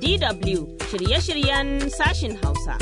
DW shirye-shiryen sashin Hausa.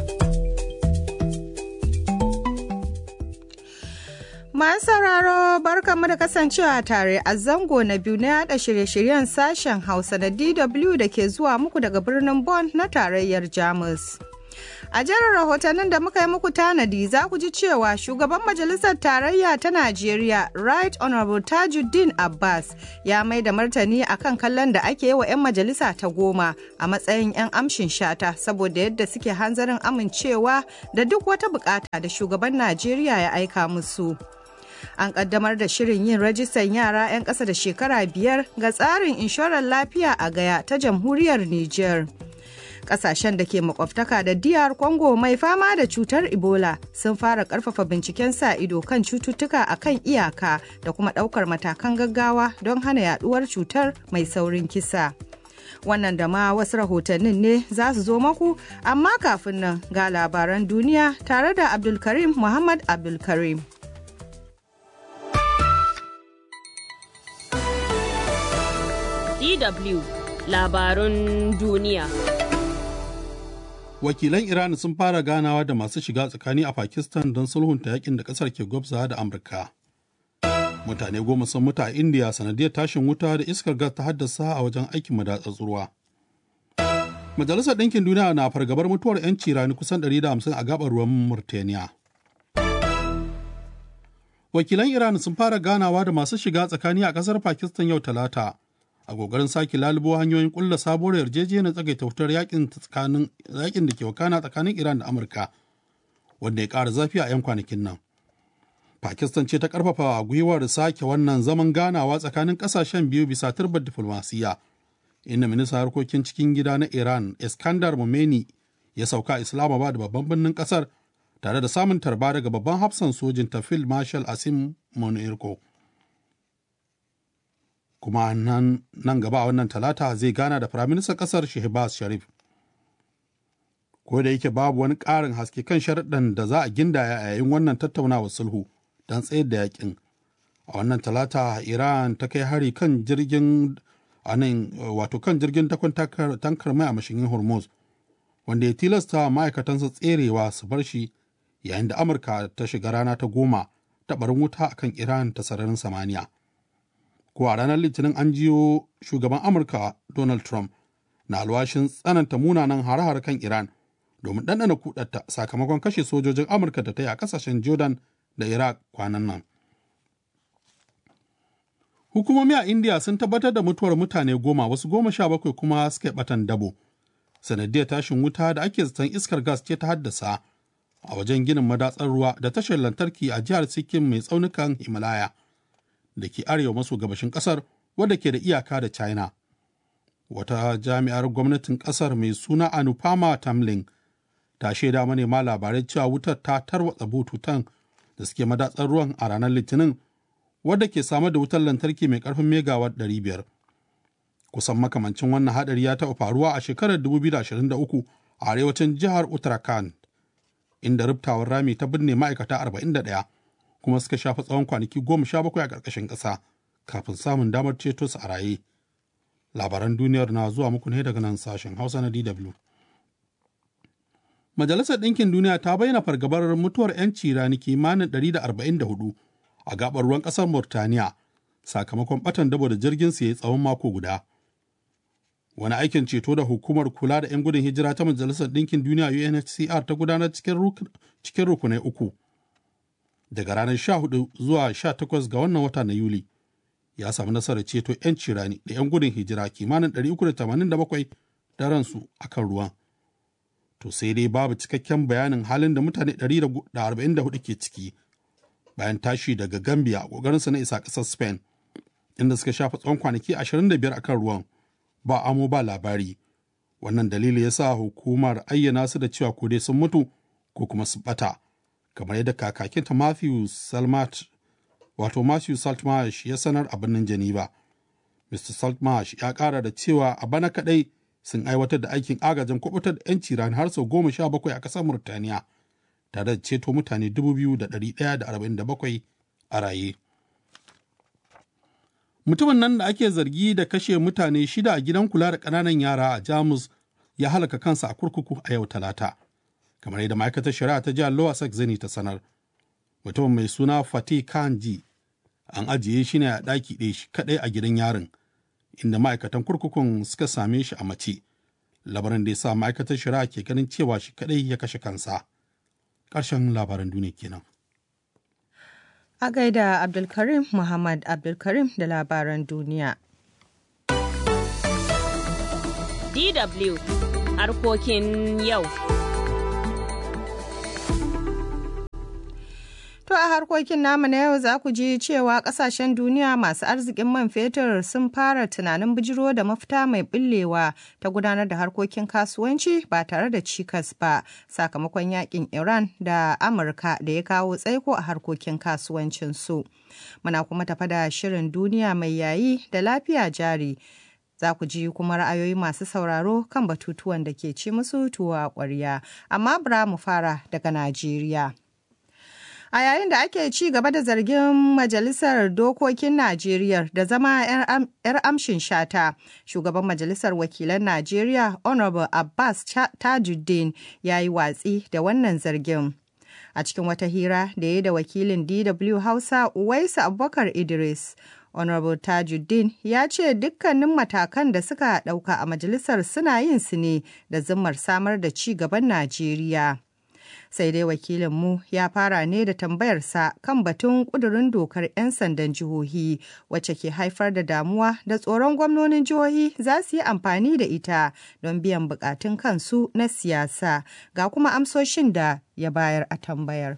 Masu sauraro barkanmu da kasancewa tare a zango na biyu na yada shirye-shiryen sashen Hausa na DW da ke zuwa muku daga birnin Bonn na tarayyar Jamus. A jerin rahotannin da muka yi muku tanadi za ku ji cewa shugaban majalisar tarayya ta Najeriya Right Honorable Tajuddin Abbas ya mai da martani akan kallon da ake yi wa 'yan majalisa ta goma a matsayin 'yan amshin shata saboda yadda suke hanzarin amincewa da duk wata bukata da shugaban Najeriya ya aika musu. An kaddamar da shirin yin rajistan yara 'yan ƙasa da shekara biyar ga tsarin inshorar lafiya a gaya ta jamhuriyar Nijar. kasashen da ke makwabtaka da diyar congo mai fama da cutar ebola sun fara karfafa binciken sa ido kan cututtuka a kan iyaka da kuma daukar matakan gaggawa don hana yaduwar cutar mai saurin kisa wannan da ma wasu rahotannin ne za su zo maku amma kafin nan ga labaran duniya tare da abdulkarim muhammad abdulkarim DW labarun duniya. wakilan Iran sun fara ganawa da masu shiga tsakani a Pakistan don sulhunta yakin da kasar ke gwabza da Amurka. Mutane goma sun mutu a India sanadiyar tashin wuta da iskar gas ta haddasa a wajen aikin madatsar ruwa. Majalisar Ɗinkin Duniya na fargabar mutuwar 'yanci rani kusan 150 a gabar ruwan Murtaniya. Wakilan Iran sun fara ganawa da masu shiga tsakani a ƙasar Pakistan yau Talata. a kokarin sake lalubo hanyoyin kulla sabuwar yarjejeniyar tsagaita wutar yakin tsakanin yakin da ke wakana tsakanin Iran da Amurka wanda ya ƙara zafi a 'yan kwanakin nan. Pakistan ce ta karfafa gwiwar sake wannan zaman ganawa tsakanin ƙasashen biyu bisa turbar diflomasiyya inda ministan harkokin cikin gida na Iran Iskandar Momeni ya sauka Islamabad babban birnin ƙasar tare da samun tarba daga babban hafsan sojin tafil Marshal Asim Monirko. kuma nan, nan gaba a wannan talata zai gana da firaministan kasar shehbaz sharif ko da yake babu wani ƙarin haske kan sharaɗin da za a gindaya a yayin wannan tattaunawar sulhu don tsayar da yakin a wannan talata iran ta kai hari kan jirgin anan wato kan jirgin takon tankar mai a mashigin hormuz wanda ya tilasta ma'aikatansa tserewa su bar shi yayin da amurka ta shiga rana ta goma ta barin wuta akan iran ta sararin samaniya ko a ranar litinin an jiyo shugaban amurka donald trump na alwashin tsananta munanan hare-hare kan iran domin ɗanɗana kudatta sakamakon kashe sojojin amurka da ta yi a ƙasashen jordan da iraq kwanan nan hukumomi a india sun tabbatar da mutuwar mutane goma wasu goma sha bakwai kuma suka batan dabo sanadiyar tashin wuta da ake zaton iskar gas ce ta haddasa a wajen ginin madatsar ruwa da tashar lantarki a jihar sikkim mai tsaunukan himalaya da ke arewa maso gabashin kasar wadda ke da iyaka da china wata jami'ar gwamnatin kasar mai suna anupama tamlin ta shaida manema labarai cewa wutar ta tarwatsa bututun da suke madatsar ruwan a ranar litinin wadda ke samar da wutar lantarki mai karfin megawatt 500 kusan makamancin wannan hadari ya taɓa faruwa a shekarar 2023 a arewacin jihar uttarakhand inda rubtawar rami ta binne ma'aikata 41 kuma suka shafa tsawon kwanaki goma sha bakwai a ƙarƙashin ƙasa kafin samun damar ceto su a raye. Labaran duniyar na zuwa muku ne daga nan sashen Hausa na DW. Majalisar Ɗinkin Duniya ta bayyana fargabar mutuwar 'yanci rani kimanin 144 a gabar ruwan ƙasar Murtaniya sakamakon ɓatan dabo da jirgin su ya tsawon mako guda. Wani aikin ceto da hukumar kula da 'yan gudun hijira ta Majalisar Ɗinkin Duniya UNHCR ta gudanar cikin rukunai uku. daga ranar 14 zuwa 18 ga wannan wata na Yuli ya samu nasarar ceto 'yan cirani da 'yan gudun hijira kimanin 387 da ransu a kan ruwan. To sai dai babu cikakken bayanin halin da mutane 144 ke ciki bayan tashi daga Gambia a ƙoƙarinsa na isa ƙasar Spain inda suka shafa tsawon kwanaki 25 a kan ruwan ba amo ba labari. Wannan dalili ya sa hukumar ayyana su da cewa ko dai sun mutu ko kuma su ɓata. kamar yadda kakakinta Matthew Salmat wato Matthew Saltmarsh ya sanar a birnin Geneva. Mr. Saltmarsh ya ƙara da cewa a bana kaɗai sun aiwatar da aikin agajin kubutar da 'yanci rani har sau goma sha bakwai a ƙasar Murtaniya tare da ceto mutane dubu biyu da ɗari ɗaya da arba'in da bakwai a raye. Mutumin nan da ake zargi da kashe mutane shida a gidan kula da ƙananan yara a Jamus ya halaka kansa a kurkuku a yau talata. Kamar yadda ma'aikatar shari'a ta jihar Lower Saxony ta sanar. Mutumin mai suna Fatih Kanji an ajiye shi ne a ɗaki ɗaya shi kaɗai a gidan yarin inda ma'aikatan kurkukun suka same shi a mace. Labarin da ya sa ma'aikatar shari'a ke ganin cewa shi kaɗai ya kashe kansa. Ƙarshen labaran duniya kenan. A gaida Abdulkarim Muhammad Abdulkarim da labaran duniya. DW harkokin yau. To a harkokin namu na yau za ku ji cewa kasashen duniya masu arzikin man fetur sun fara tunanin bijiro da mafita mai billewa ta gudanar da harkokin kasuwanci ba tare da cikas ba sakamakon yakin Iran da Amurka da ya kawo tsaiko a harkokin kasuwancinsu. Muna kuma tafa da shirin duniya mai yayi da lafiya jari. Za ku ji kuma ra'ayoyi masu sauraro kan batutuwan da ke ci musu tuwa ƙwarya. Amma bra mu fara daga Najeriya. A yayin da ake ci gaba da zargin Majalisar Dokokin Najeriya da zama 'yar amshin shata, shugaban Majalisar Wakilan Najeriya Honorable Abbas Tajuddin ya yi watsi da wannan zargin. A cikin wata hira da ya da wakilin DW Hausa Uwaisu Abubakar Idris, Honorable Tajuddin ya ce dukkanin matakan da suka ɗauka a majalisar suna yin su ne da zimmar samar da ci gaban Najeriya. sai dai wakilinmu ya fara ne da tambayarsa kan batun ƙudurin dokar 'yan sandan jihohi wacce ke haifar da damuwa da tsoron gwamnonin jihohi za su yi amfani da ita don biyan bukatun kansu na siyasa ga kuma amsoshin da ya bayar a tambayar.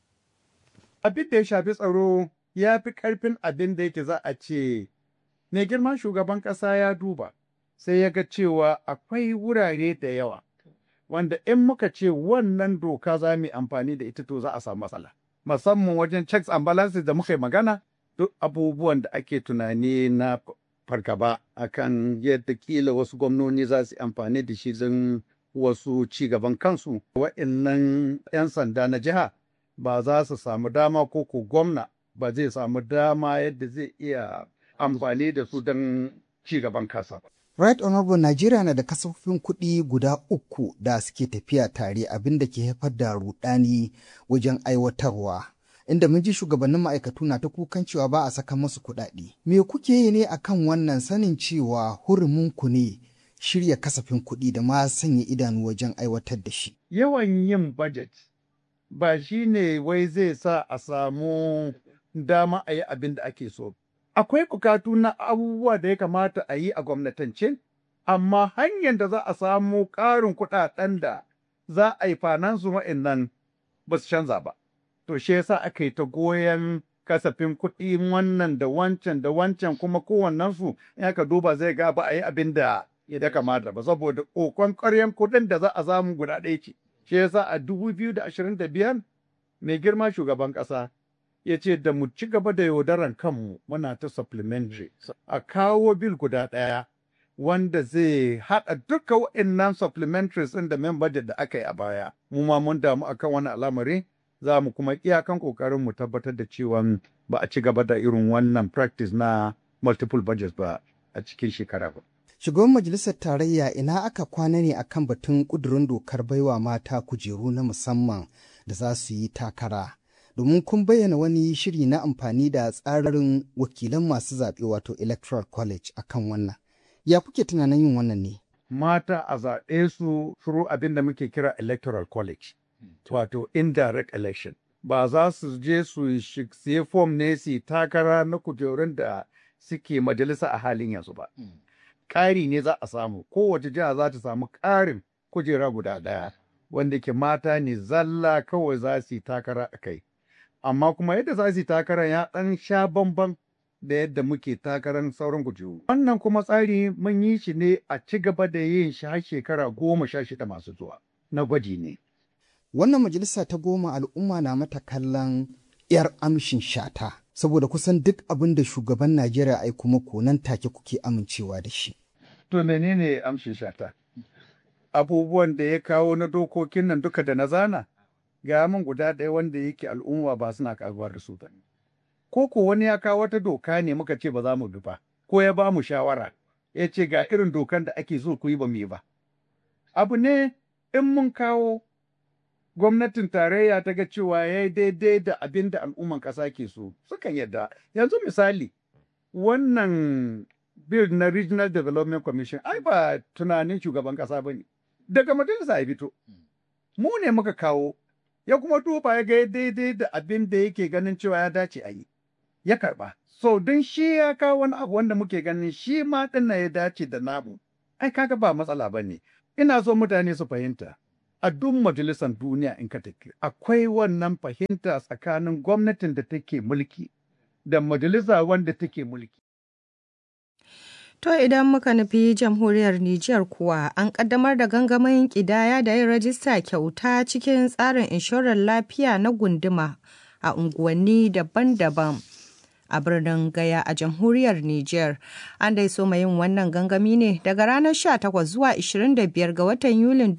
Abin da ya shafi tsaro ya fi ƙarfin abin da yake za a ce, mai girman shugaban ƙasa ya duba sai ya ga cewa akwai wurare da yawa. wanda in muka ce wannan doka za mu yi amfani da ita to za a samu matsala. Musamman wajen checks and balances da muka yi magana duk abubuwan da ake tunani na fargaba akan yadda kila wasu gwamnoni za su amfani da shi don wasu ci gaban kansu. Wa'innan 'yan sanda na jiha ba za su samu dama ko ko gwamna ba zai samu dama yadda zai iya amfani da su don ci gaban kasa. Right Honorable Najeriya na da kasafin kuɗi guda uku da suke tafiya tare abin da ke haifar da rudani wajen aiwatarwa. Inda mun ji shugabannin ma'aikatu na ta kukan cewa ba a saka masu kuɗaɗe. Me kuke yi ne akan wannan sanin cewa ku ne shirya kasafin kuɗi da ma sanya idanu wajen aiwatar da shi? Yawan yin budget ba shi ne wai zai sa a samu dama a yi abin da ake so akwai bukatu na abubuwa da ya kamata a yi a gwamnatance, amma hanyar da za a samu ƙarin kuɗaɗen da za a yi finansu wa'innan ba su canza ba. To shi yasa aka yi ta goyon kasafin kuɗi wannan da wancan da wancan kuma kowannensu in aka duba zai ga ba a yi abin da ya da kamata ba saboda ƙoƙon ƙaryan kuɗin da za a samu guda ɗaya ce. Shi yasa a dubu biyu da ashirin da biyar mai girma shugaban ƙasa ya ce da mu ci gaba da yaudaran kanmu muna ta supplementary a kawo bil guda ɗaya wanda zai haɗa duka wa'innan supplementaries ɗin da main budget da aka yi a baya mu ma mun damu akan wani al'amari za mu kuma iyakan ƙoƙarin mu tabbatar da cewa ba a ci gaba da irin wannan practice na multiple budgets ba a cikin shekara ba. Shugaban Majalisar Tarayya ina aka kwana ne akan batun ƙudurin dokar baiwa mata kujeru na musamman da za su yi takara. domin kun bayyana wani shiri na amfani da tsarin wakilan masu zaɓe wato electoral college akan wannan ya kuke tunanin yin wannan ne mata a zaɓe su through abin da muke kira electoral college wato indirect election ba za su je su siye fom ne su takara na kujerun da suke majalisa a halin yanzu ba ƙari ne za a samu kowace jiha za ta samu ƙarin kujera guda ɗaya wanda ke mata ne zalla kawai za su yi takara a kai amma kuma yadda za su yi takarar ya ɗan sha bamban da yadda muke takarar sauran kujeru. Wannan kuma tsari mun yi shi ne a ci gaba da yin shi har shekara goma sha shida masu zuwa na gwaji ne. Wannan majalisa ta goma al'umma na mata kallon 'yar amshin shata saboda kusan duk abin da shugaban Najeriya ai kuma nan take kuke amincewa da shi. To menene amshin shata? Abubuwan da ya kawo na dokokin nan duka da na zana? ga min guda ɗaya wanda yake al'umma ba suna karuwa da su ba. ko ko wani ya kawo wata doka ne muka ce ba za mu bi ba ko ya ba mu shawara ya ce ga irin dokan da ake so ku yi ba mu yi ba abu ne in mun kawo gwamnatin tarayya ta ga cewa ya yi daidai da abin da al'umman ƙasa ke so sukan yadda yanzu misali wannan bill na regional development commission ai ba tunanin shugaban ƙasa ba ne daga majalisa ya fito mu ne muka kawo ya kuma duba ya ga daidai da abin da yake ganin cewa ya dace a yi ya karba so don shi ya kawo wani abu wanda muke ganin shi ma ɗin ya dace da namu ai kaga ba matsala ba ne ina so mutane su fahimta a duk majalisar duniya in ka tafi akwai wannan fahimta tsakanin gwamnatin da take mulki da majalisa wanda take mulki To idan muka nufi jamhuriyar Nijar kuwa an kaddamar da gangamin kidaya da yin rajista kyauta cikin tsarin inshorar lafiya na gunduma a unguwanni daban-daban. a birnin Gaya a jamhuriyar Nijar. An dai so yin wannan gangami ne daga ranar 18 zuwa 25 ga watan Yulin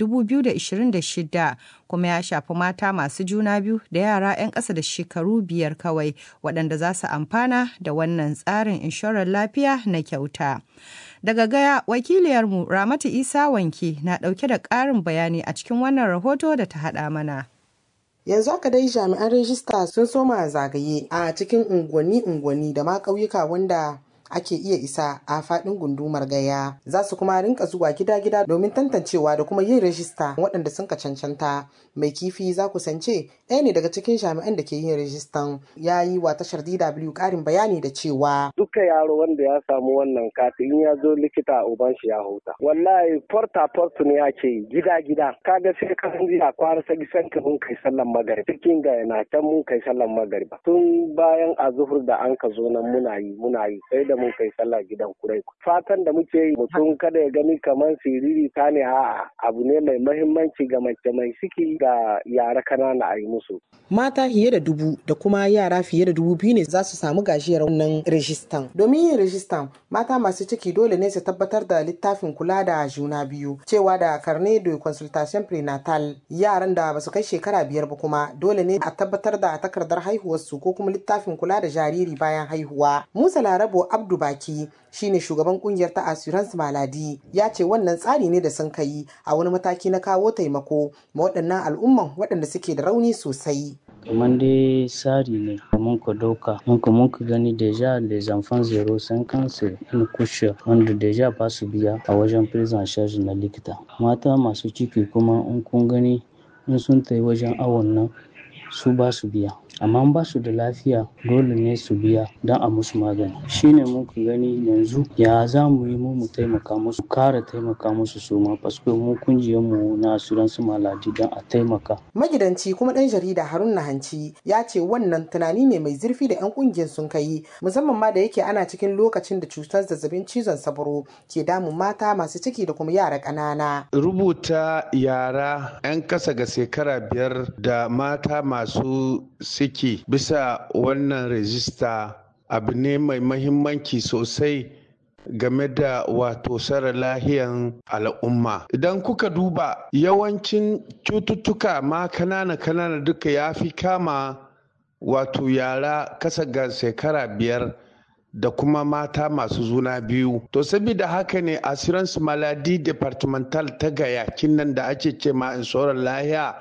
2026 kuma ya shafi mata masu juna biyu da yara 'yan ƙasa da shekaru biyar kawai waɗanda za su amfana da wannan tsarin inshorar lafiya na kyauta. Daga Gaya, wakiliyarmu Ramatu Isa Wanke na ɗauke da ƙarin bayani a cikin wannan rahoto da ta haɗa mana. yanzu haka dai jami'an rajista sun soma zagaye a cikin unguwanni-unguwanni da ma ƙauyuka wanda ake iya isa a faɗin gundumar gaya za su kuma rinka zuwa gida-gida domin tantancewa da kuma yin rajista waɗanda sun ka cancanta mai kifi za ku sance ɗaya ne daga cikin jami'an da ke yin rajistan ya yi wa tashar DW ƙarin bayani da cewa duka yaro wanda ya samu wannan kati in ya zo likita uban shi ya huta wallahi porta port ne ake yi gida-gida kaga sai ka san jiya kwara sagi sanka mun kai sallan magarib cikin ga yana can mun kai sallan magariba tun bayan azuhur da an ka zo nan muna yi muna yi sai da mun kai sallah gidan kurai fatan da muke yi mutum kada ya gani kamar siriri ta ne a'a abu ne mai mahimmanci ga mace mai ciki ga yara kanana a yi musu mata fiye da dubu da kuma yara fiye da dubu biyu ne za su samu gajiyar wannan rajistan domin yin rajistan mata masu ciki dole ne su tabbatar da littafin kula da juna biyu cewa da carnet de consultation prenatal yaran da basu kai shekara biyar ba kuma dole ne a tabbatar da takardar haihuwarsu ko kuma littafin kula da jariri bayan haihuwa musa larabo abdu baki shine shugaban kungiyar ta assurance maladi ya ce wannan tsari ne da sun kai a wani mataki na kawo taimako ma waɗannan al'umman waɗanda suke da rauni sosai kamar dai tsari ne mun ka dauka mun ka mun ka gani deja les enfants zero sun kansu in kushe wanda deja ba su biya a wajen prison charge na likita mata masu ciki kuma in kun gani in sun tayi wajen awon nan su ba su biya amma ba su da lafiya dole ne su biya don a musu magani shine muka gani yanzu ya za mu yi mu taimaka musu kara taimaka musu su ma paske mu kungiyar mu na assurance maladi don a taimaka magidanci kuma dan jarida haruna hanci ya ce wannan tunani ne mai zurfi da yan kungiyar sun kai musamman ma da yake ana cikin lokacin da cutar zazzabin cizon sabro ke damun mata masu ciki da kuma yara ƙanana rubuta yara 'yan kasa ga shekara biyar da mata masu ciki bisa wannan rajista abu ne mai mahimmanci sosai game da wato sara lahiyan al'umma idan kuka duba yawancin cututtuka ma kanana kanana duka ya fi kama wato yara kasa ga shekara biyar da kuma mata masu zuna biyu to saboda haka ne assurance maladi departmental ta gayakin nan da ake ce ma inshorar lahiya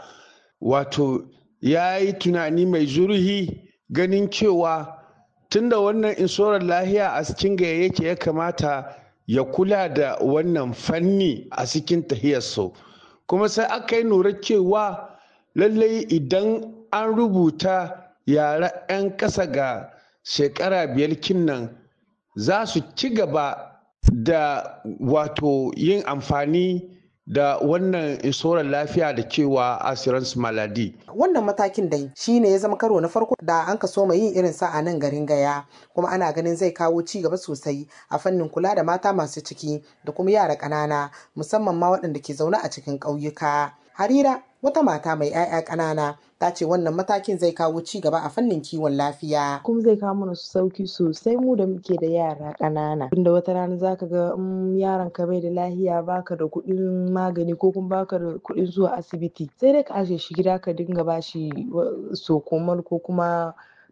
wato ya yi tunani mai zurhi ganin cewa tunda wannan inshorar lahiya a cikin gaya yake ya kamata ya kula da wannan fanni a cikin tahiyarsu kuma sai aka yi nura cewa lallai idan an rubuta yara 'yan ƙasa ga shekara biyar kinnan za su ci gaba da wato yin amfani da wannan inshorar lafiya da cewa assurance maladi. Wannan matakin dai shi ne ya zama karo na farko da an ka soma yin irin sa a nan garin gaya kuma ana ganin zai kawo ci gaba sosai a fannin kula da mata masu ciki da kuma yara ƙanana musamman ma waɗanda ke zaune a cikin ƙauyuka. Harira wata mata mai 'ya'ya ƙanana ta ce wannan matakin zai kawo ci gaba a fannin kiwon lafiya. Kuma zai kawo mana sauki sosai mu da muke da yara ƙanana. Tunda wata rana zaka ga in yaron ka bai da lafiya baka da kuɗin magani ko kuma baka da kuɗin zuwa asibiti sai dai ka ajiye shi gida ka dinga bashi sokomal ko kuma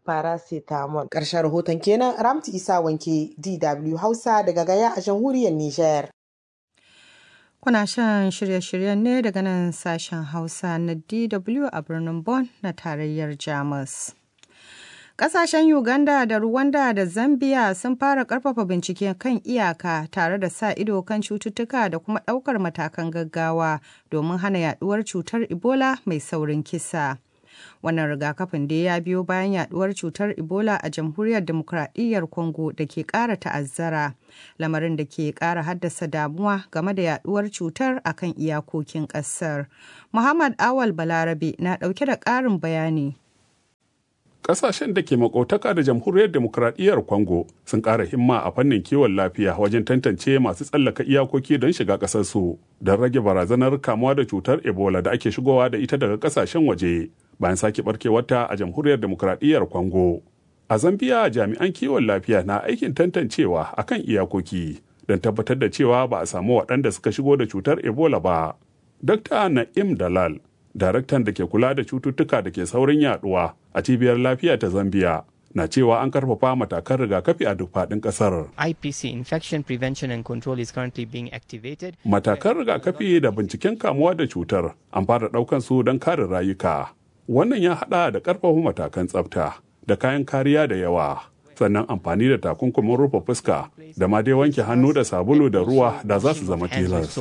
paracetamol. Ƙarshen rahoton kenan Ramtu Isa Wanke DW Hausa daga Gaya a jamhuriyar Nijar. Kuna shan shirye-shiryen ne daga nan sashen Hausa na DW a birnin Bonn na tarayyar Jamus. Ƙasashen Uganda da Rwanda da Zambia sun fara ƙarfafa bincike kan iyaka tare da sa ido kan cututtuka da kuma ɗaukar matakan gaggawa domin hana yaɗuwar cutar Ebola mai saurin kisa. Wannan rigakafin dai ya biyo bayan yaduwar cutar Ebola a jamhuriyar demokradiyyar Congo da ke ƙara ta'azzara, lamarin da ke ƙara haddasa damuwa game da yaduwar cutar a kan iyakokin ƙasar. Muhammad Awal Balarabe na ɗauke da ƙarin bayani. Ƙasashen da ke makautaka da jamhuriyar demokradiyyar Congo sun ƙara himma a fannin kiwon lafiya wajen tantance masu tsallaka iyakoki don shiga ƙasarsu don rage barazanar kamuwa da cutar Ebola da ake shigowa da ita daga ƙasashen waje bayan sake barkewarta a jamhuriyar demokradiyyar Congo. A Zambia jami'an kiwon lafiya na aikin tantancewa a kan iyakoki don tabbatar da cewa ba a samu waɗanda suka shigo da cutar Ebola ba. Dr. Na'im Dalal daraktan da ke kula da cututtuka da ke saurin yaduwa a cibiyar lafiya ta zambia na cewa an karfafa matakan rigakafi a duk faɗin ƙasar. IPC Infection Prevention and Control is currently being activated. Matakan rigakafi da binciken kamuwa da cutar an fara ɗaukan su don kare rayuka. Wannan ya haɗa da ƙarfafa matakan tsafta da kayan kariya da yawa. sannan amfani da takunkumin rufe fuska da ma dai wanke hannu da sabulu da ruwa da za su zama tilas.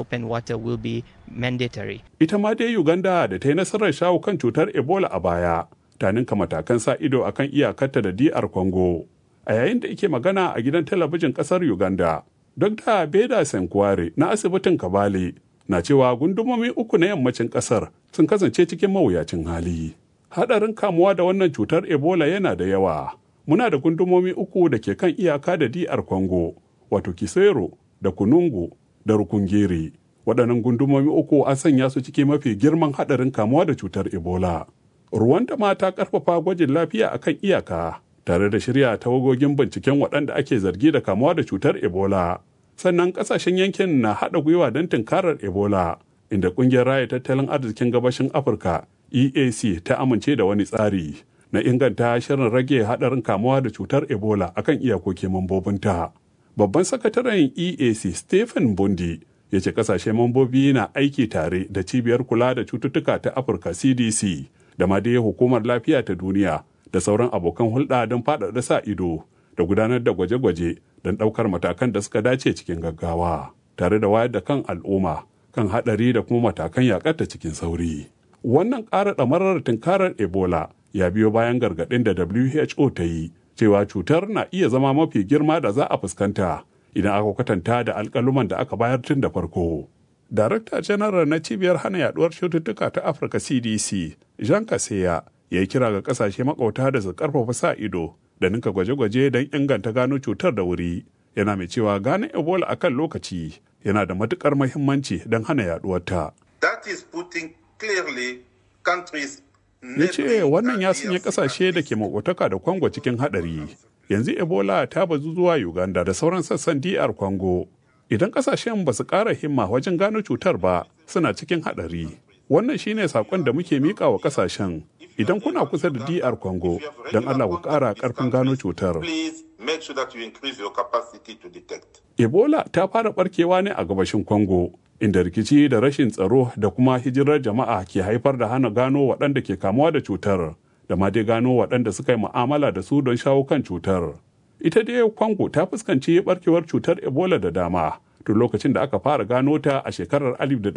Ita ma dai Uganda da ta yi nasarar shawo kan cutar Ebola a baya, ta ninka matakan sa ido akan iyakarta da DR Congo. A yayin da ike magana a gidan talabijin ƙasar Uganda, Dr. Beda Senkware na asibitin Kabale na cewa gundumomi uku na yammacin ƙasar sun kasance cikin mawuyacin hali. Haɗarin kamuwa da wannan cutar Ebola yana da yawa. muna da gundumomi uku da ke kan iyaka da DR Congo, wato Kisero da Kunungu da Rukungeri. Waɗannan gundumomi uku an sanya su ciki mafi girman haɗarin kamuwa da cutar Ebola. Ruwanda ma ta ƙarfafa gwajin lafiya a kan iyaka, tare da shirya tawagogin binciken waɗanda ake zargi da kamuwa da cutar Ebola. Sannan ƙasashen yankin na haɗa gwiwa don tunkarar Ebola, inda ƙungiyar raya tattalin arzikin gabashin Afirka EAC ta amince da wani tsari. na inganta shirin rage haɗarin kamuwa da cutar ebola akan iyakoki mambobinta babban sakataren eac stephen bundi ya ce kasashe mambobi na aiki tare da cibiyar kula da cututtuka ta afirka cdc da ma dai hukumar lafiya ta duniya da sauran abokan hulɗa don faɗaɗa sa ido da gudanar da gwaje-gwaje don ɗaukar matakan da suka dace cikin gaggawa tare da wayar da kan al'umma kan haɗari da kuma matakan yaƙarta cikin sauri wannan ƙara ɗamarar tunkarar ebola ya biyo bayan gargaɗin da WHO ta yi cewa cutar na iya zama mafi girma da za a fuskanta idan aka kwatanta da alƙaluman da aka bayar tun da farko. Darakta Janaral na cibiyar hana yaduwar cututtuka ta Afirka CDC, Jean Kaseya, ya yi kira ga ƙasashe makauta da su ƙarfafa sa ido da ninka gwaje-gwaje don inganta gano cutar da wuri. Yana mai cewa gane Ebola a kan lokaci yana da matuƙar muhimmanci don hana yaduwarta. That is putting clearly countries ya ce wannan ya sanya kasashe da ke makotaka da kwango cikin hadari yanzu ebola ta bazu zuwa uganda da sauran sassan dr kwango idan kasashen ba su ƙara himma wajen gano cutar ba suna cikin hadari wannan shine sakon da muke miƙa wa kasashen idan kuna kusa da dr congo don allah ku ƙara ƙarfin gano cutar ebola ta fara barkewa ne a gabashin congo inda rikici da rashin tsaro da kuma hijirar jama'a ke haifar da hana gano waɗanda ke kamuwa da cutar da ma dai gano waɗanda suka yi mu'amala da su don shawo kan cutar. Ita dai Kwango ta fuskanci barkewar cutar Ebola da dama tun lokacin da aka fara gano ta a shekarar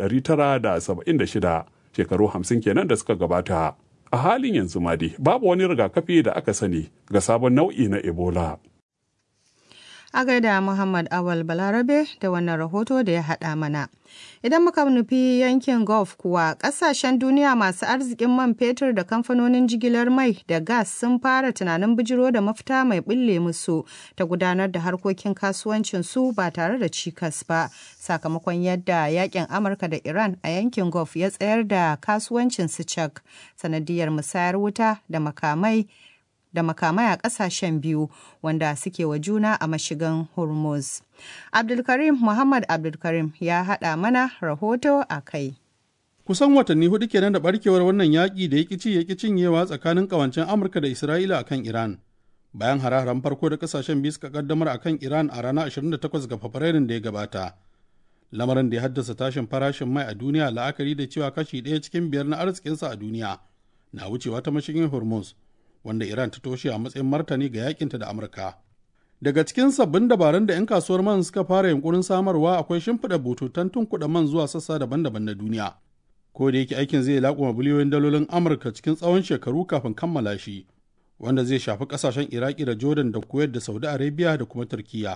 1976 shekaru 50 kenan da suka gabata. A halin yanzu ma dai babu wani rigakafi da aka sani ga sabon nau'i na Ebola. a gaida Muhammad Awal Balarabe da wannan rahoto da ya haɗa mana. Idan muka nufi yankin Gulf kuwa ƙasashen duniya masu arzikin man fetur da kamfanonin jigilar mai da gas sun fara tunanin bijiro da mafita mai bulle musu ta gudanar da harkokin kasuwancinsu ba tare da cikas ba sakamakon yadda yakin Amurka da Iran a yankin Gulf ya tsayar da kasuwancin su cak sanadiyar musayar wuta da makamai da makamai a ƙasashen biyu wanda suke wa juna a mashigan Hormuz. Abdulkarim Muhammad Abdulkarim ya haɗa mana rahoto a kai. Kusan watanni hudu kenan da barkewar wannan yaƙi da ya ci ya cinyewa tsakanin ƙawancen Amurka da Isra'ila akan Iran. bayan hare-haren farko da kasashen biyu suka kaddamar a kan Iran a ranar 28 ga Fabrairun da ya gabata. Lamarin da ya haddasa tashin farashin mai a duniya la'akari da cewa kashi ɗaya cikin biyar na arzikinsa a duniya na wucewa ta mashigin Hormuz, wanda Iran ta toshe a matsayin martani ga yakinta da Amurka. Daga cikin sabbin dabarun da 'yan kasuwar man suka fara yunkurin samarwa akwai shimfiɗa bututun tunkuɗa man zuwa sassa daban-daban na duniya. Ko da yake aikin zai laƙuma biliyoyin dalolin Amurka cikin tsawon shekaru kafin kammala shi, wanda zai shafi ƙasashen Iraki da Jordan da Kuwait da Saudi Arabia da kuma Turkiyya.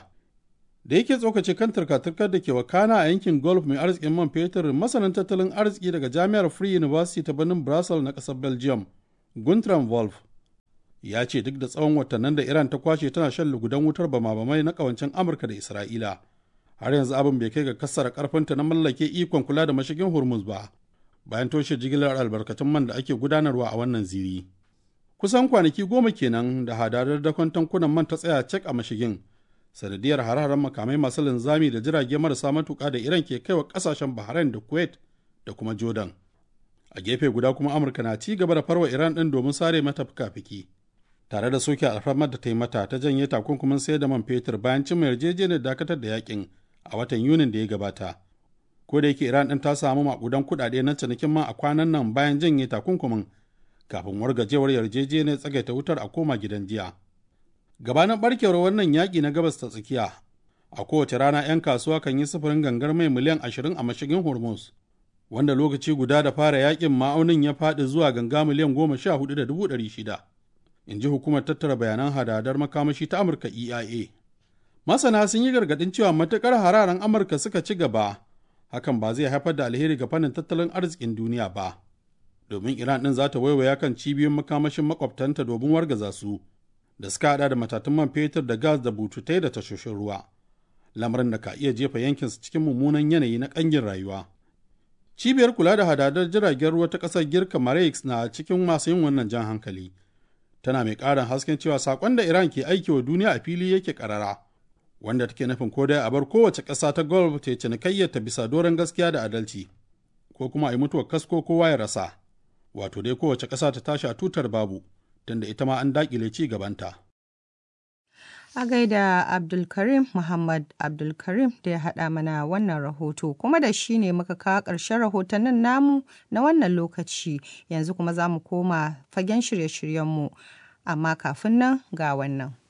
Da yake tsokace kan turka-turkar da ke wakana a yankin Gulf mai arzikin man fetur masanin tattalin arziki daga Jami'ar Free University ta birnin Brussels na ƙasar Belgium, Guntram Wolf, ya ce duk da tsawon watannin da Iran ta kwashe tana shan lugudan wutar bama-bamai na kawancin Amurka da Isra'ila. Har yanzu abin bai kai ga kassara karfinta na mallake ikon kula da mashigin Hormuz ba, bayan toshe jigilar albarkatun man da ake gudanarwa a wannan ziri. Kusan kwanaki goma kenan da hadadar dakon tankunan man ta tsaya cek a mashigin, sanadiyar hare-haren makamai masu linzami da jirage marasa matuƙa da Iran ke kaiwa ƙasashen Bahrain da Kuwait da kuma Jordan. A gefe guda kuma Amurka na ci gaba da farwa Iran ɗin domin sare mata fuka-fiki. tare da soke alfarmar da ta yi mata ta janye takunkumin sayar da man fetur bayan cimma yarjejeniyar dakatar da yakin a watan yunin da ya gabata ko da yake iran din ta samu makudan kuɗaɗe na cinikin man a kwanan nan bayan janye takunkumin kafin wargajewar yarjejeniyar tsagaita wutar a koma gidan jiya gabanin barkewar wannan yaƙi na gabas ta tsakiya a kowace rana 'yan kasuwa kan yi sufurin gangar mai miliyan ashirin a mashigin hormuz wanda lokaci guda da fara yakin ma'aunin ya faɗi zuwa ganga miliyan goma sha hudu da dubu ɗari shida in ji hukumar tattara bayanan hadadar makamashi ta amurka eia masana sun yi gargadin cewa matukar hararen amurka suka ci gaba hakan ba zai haifar da alheri ga fannin tattalin arzikin duniya ba domin iran din za ta waiwaya kan cibiyoyin makamashin makwabtanta domin wargaza su da suka hada da matatun man fetur da gas da bututai da tashoshin ruwa lamarin da ka iya jefa yankinsu cikin mummunan yanayi na kangin rayuwa cibiyar kula da hadadar jiragen ruwa ta ƙasar girka marex na cikin masu yin wannan jan hankali tana mai ƙarin hasken cewa saƙon da Iran ke aiki wa duniya a fili yake ƙarara, wanda take nufin ko dai a bar kowace ƙasa ta Gulf ta cinikayyar ta bisa doron gaskiya da adalci, ko kuma a yi mutuwar kasko kowa ya rasa, wato dai kowace ƙasa ta tashi a tutar babu, tunda ita ma an daƙile ci gabanta. A gaida Abdulkarim Muhammad Abdulkarim da ya haɗa mana wannan rahoto kuma da shi ne muka kawo ƙarshen rahotannin namu na wannan lokaci yanzu kuma za mu koma fagen shirye-shiryenmu amma kafin nan ga wannan.